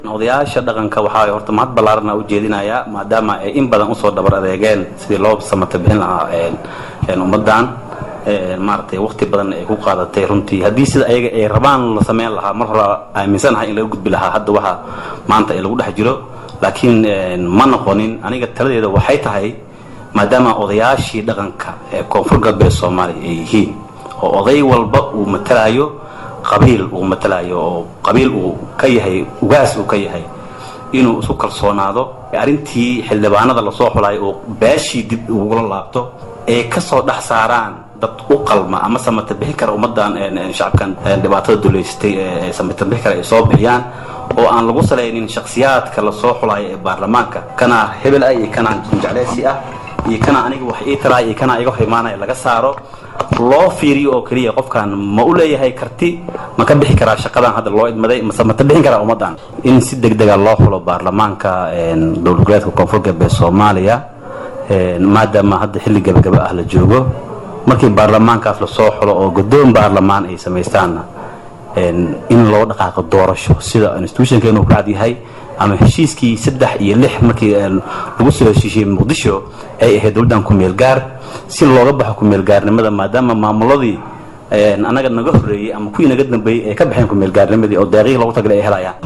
odayaasha dhaqanka waxaa horta mahad ballaarana u jeedinayaa maadaama ay in badan usoo dhabar adeegeen sidii loo samata bixin lahaa ummaddan maaragtay waqti badan ay ku qaadatay runtii haddii sida ayaga ay rabaan la sameyn lahaa mar hore aaminsanahay in laga gudbi lahaa hadda waxa maanta ay lagu dhex jiro laakiin ma noqonin aniga taladeeda waxay tahay maadaama odayaashii dhaqanka ee koonfur galbeed soomaaliya ay yihiin oo oday walba uu matalaayo qabiil uu matalaayo oo qabiil uu ka yahay ugaas uu ka yahay inuu isu kalsoonaado arrintii xildhibaanada lasoo xulayo oo beeshii dib ugula laabto ay ka soo dhex saaraan dad u qalma ama samata bixi kara ummaddan shacabkan dhibaatada duleystay ee samata bixi kara ay soo bixiyaan oo aan lagu salaynin shakhsiyaadka lasoo xulayo ee baarlamaanka kana hebel ah iyo kana jecleysi ah iyo kana aniga wax ii taraay iyo kana iga hor imaanaya laga saaro loo fiiriyo oo keliya qofkan ma u leeyahay karti ma ka bixi karaa shaqadan hadda loo idmaday mase ma bixin karaa ummaddan in si degdega loo xulo baarlamaanka dowlad goboleedka koonfur galbeed soomaaliya maadaama hadda xilli gabagaba ah la joogo markii baarlamaankaas lasoo xulo oo guddoon baarlamaan ay samaystaanna in loo dhaqaaqo doorasho sida institutionkeenu ku cadyahay ama heshiiskii saddex iyo lix markii lagu soo heshiishiyey muqdisho ay ahayd dowladdan ku-meel gaar si looga baxo ku-meel gaarnimada maadaama maamuladii annaga naga horreeyey ama kuwii naga dambeeyey ay ka baxeen ku-meel gaarnimadii oo deeqihii loogu tagalay ay helayaan